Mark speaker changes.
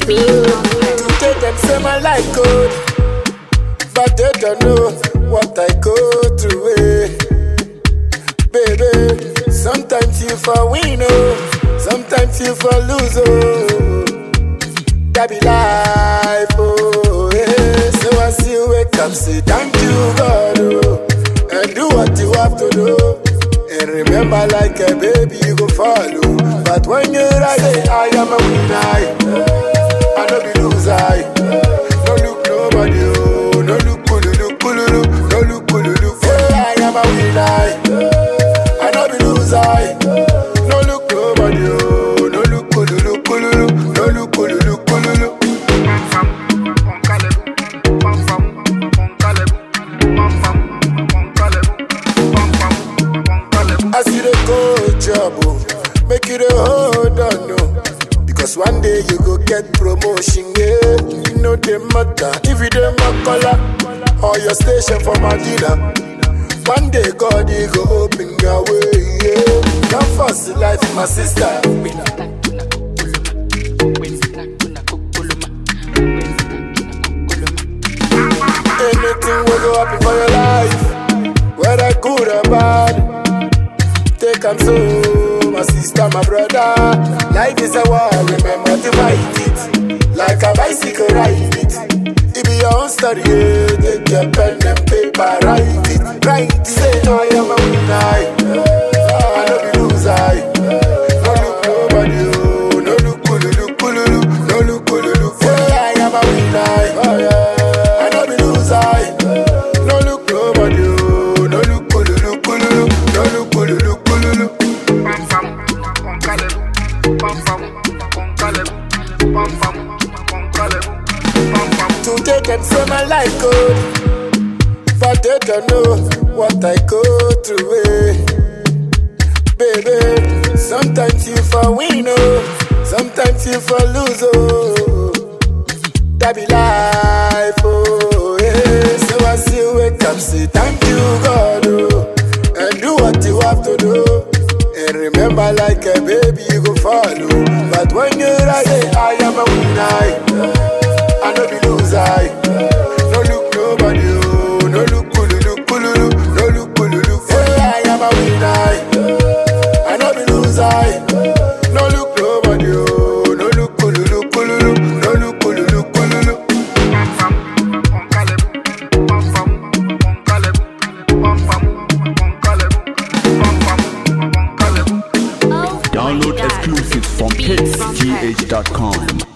Speaker 1: To take them say my life good, but they don't know what I go through. Eh. Baby, sometimes you for win, oh, sometimes you for lose, oh. That be life, oh, yeah. So I see you wake up, say thank you, God, oh, and do what you have to do. And remember, like a baby, you go follow. But when you rise, say, I am a winner, I no be loser. No look nobody, oh, no look kululu, kululu, no look kululu. Say, I am a winner, I no be loser. No look nobody, oh, no look kululu, kululu, no look kululu, kululu. As you dey go job, oh, make you dey hold on, no. Because one day you go get promotion, yeah. You know the matter if you dey color or your station for Madina. One day God he go open your way, yeah. Come first in life, my sister. Anything will go happen for your life, whether good or bad. Take am so, my sister, my brother. Life is a war, remember to fight it. Like a bicycle, ride it. It be your own story, yeah. Take your pen and paper, write it. Write it. Say, I am a winner. I no be loser. No look nobody, oh. No look kululu, kululu. No look kululu. Say, I am a winner. Oh, yeah. I no be loser. No look nobody, oh. No look kululu, kululu. No look kululu, kululu. To take and say my life good, but they don't know what I go through. Eh. Baby, sometimes you for win, oh, sometimes you for lose, oh. That be life, oh, yeah. So I see you wake up, say thank you, God, oh, and do what you have to do. And remember, like a baby, you go follow. But when you rise, say, I am a winner. I no be loser. No look nobody, oh, no look kululu, kululu, no look kululu. Say I am a winner. I no be loser. No look nobody, oh, no look kululu, kululu, no look kululu, kululu.
Speaker 2: Download exclusives from hitsgh.com.